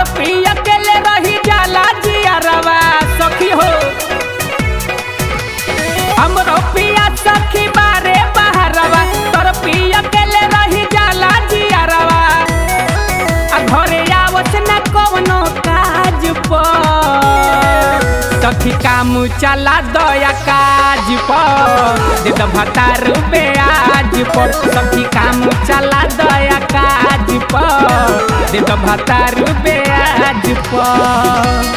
पिया के ले रही जाला जियरवा सखी हो हमरो पिया सखी बारे बहरवा तोर पिया के ले रही जाला जियरवा आ घरे आवत न कवनो काज पर सखी काम चला दया काज पर दे द भतार आज पर सखी काम चला दया काज पर दे द भतार आज पर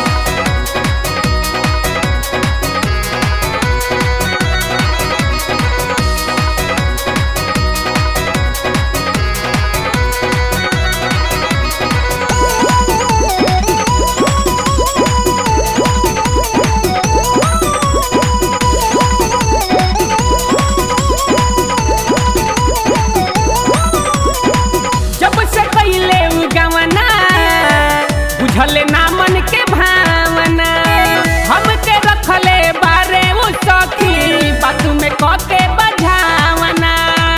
जब से कैले उ गवना बुझले ना मन के भावना हमके रखले बारे उ सखी बात में कके बझावना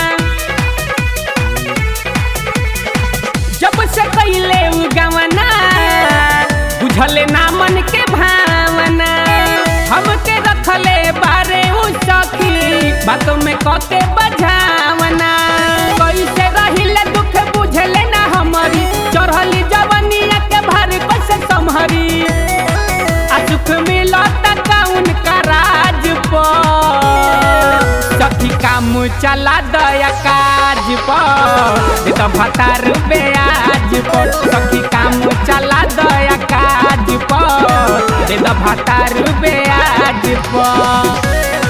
जब से कैले उ गवना बुझले ना मन के भावना हमके रखले बारे उ सखी बात में कके बझावना कैसे रहिले दुख बुझले ना हमारी चढ़ली जवनिया के भार कैसे संभरी आ सुख मिलत कौन का राज पर सखी काम चला दया काज पर दे तो भतार आज पर सखी काम चला दया काज पर दे तो भतार आज पर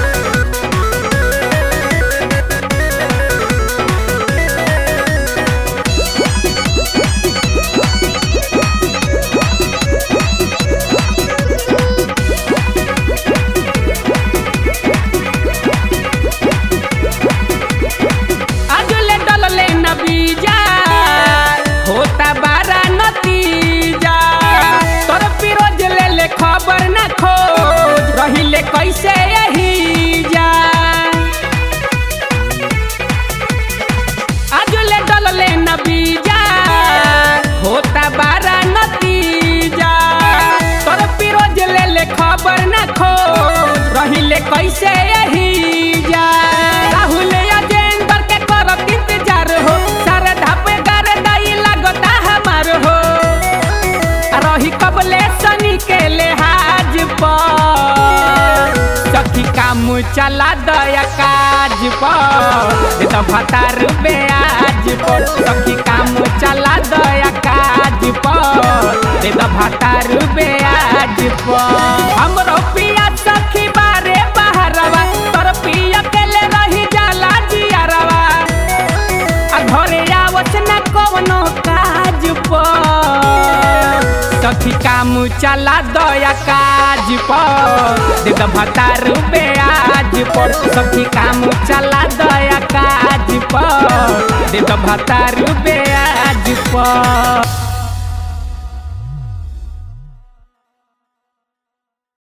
आजुले डलले न बीजा होता बारा नतीजा तोर पिरोज ले ले खबर न खोज रहिले कैसे यही जा आजुले डलले न बीजा होता बारा नतीजा तोर पिरोज ले ले खबर न खोज रहिले कैसे यही जा राहुल अजेंद्र के करत इंतजार हो सारे धापे गारे दाई लागता हमार हो आ रही कबले सनी के लेहाज पर सखी काम चला दया काज पर दे तो भतार आज पर सखी काम चला दया काज पर दे तो भतार आज पर हमरो पिया सखी बारे बहरवा तोर पिया के ले रही जाला जियरवा आ घरे आवत न कवनो काज पर सखी काम चला दया काज पर दे द भतार आज पर सखी काम चला दया काज पर दे द भतार आज पर